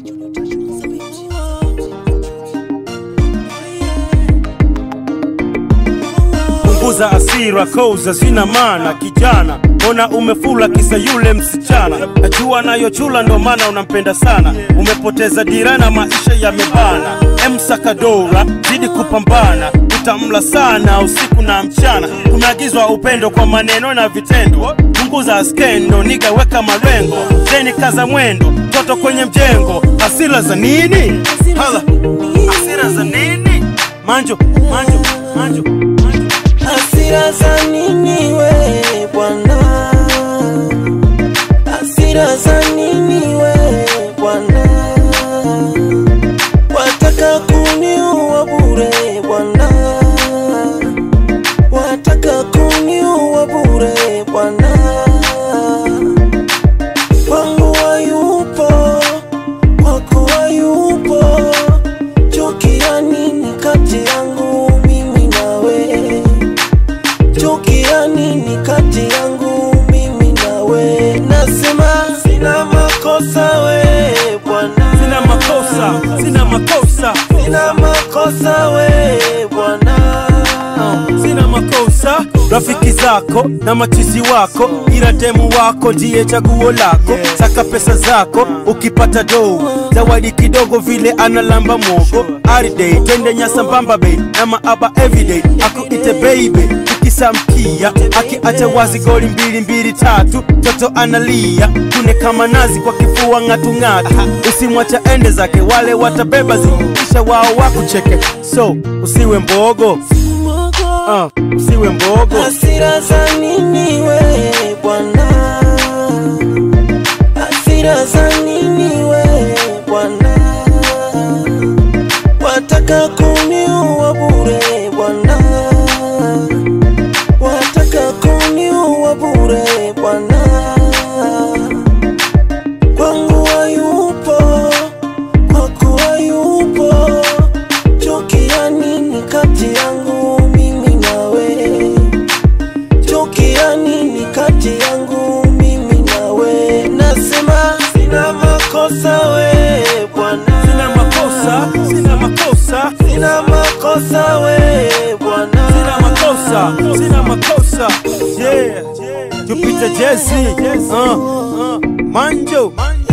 punguza asira koza zina maana kijana ona umefula kisa yule msichana najua nayochula ndo maana unampenda sana umepoteza dira na maisha yamebana emsakadora zidi kupambana utamla sana usiku na mchana kumeagizwa upendo kwa maneno na vitendo punguza skendo nigaweka malengo zeni kaza mwendo toto kwenye mjengo hasira za nini hala hasira za nini manjo manjo manjo manjo Hasira za nini we bwana? Hasira za nini we bwana? Wataka kuniua bure bwana, wataka kuniua bure bwana. Kwangu hayupo, kwako hayupo, chuki ya nini kati yangu mimi nawe? chuki ya nini kati yangu mimi nawe? Nasema sina makosa we bwana, sina makosa sina makosa sina makosa we bwana. sina makosa rafiki zako na machizi wako ila demu wako ndiye chaguo lako saka pesa zako ukipata dou zawadi kidogo vile analamba mogo ariday twende nyasambamba bei na maaba everyday akuite baby tukisamkia akiacha wazi goli mbili mbili tatu toto analia kune kama nazi kwa kifua ng'atung'atu usimwacha ende zake wale watabeba zikisha wao wakucheke so usiwe mbogo Ah, usiwe mbogo Hasira za nini we bwana? Hasira za nini we bwana? Wataka kuniua bure bwana, wataka kuniua bure bwana. Kwangu hayupo, kwako hayupo, chuki ya nini kati yangu mimi nawe? chuki ya nini kati yangu mimi nawe? Nasema sina makosa we bwana, sina makosa sina makosa sina makosa we bwana, sina makosa sina makosa yeah Jupiter Jesse uh, uh, Manjo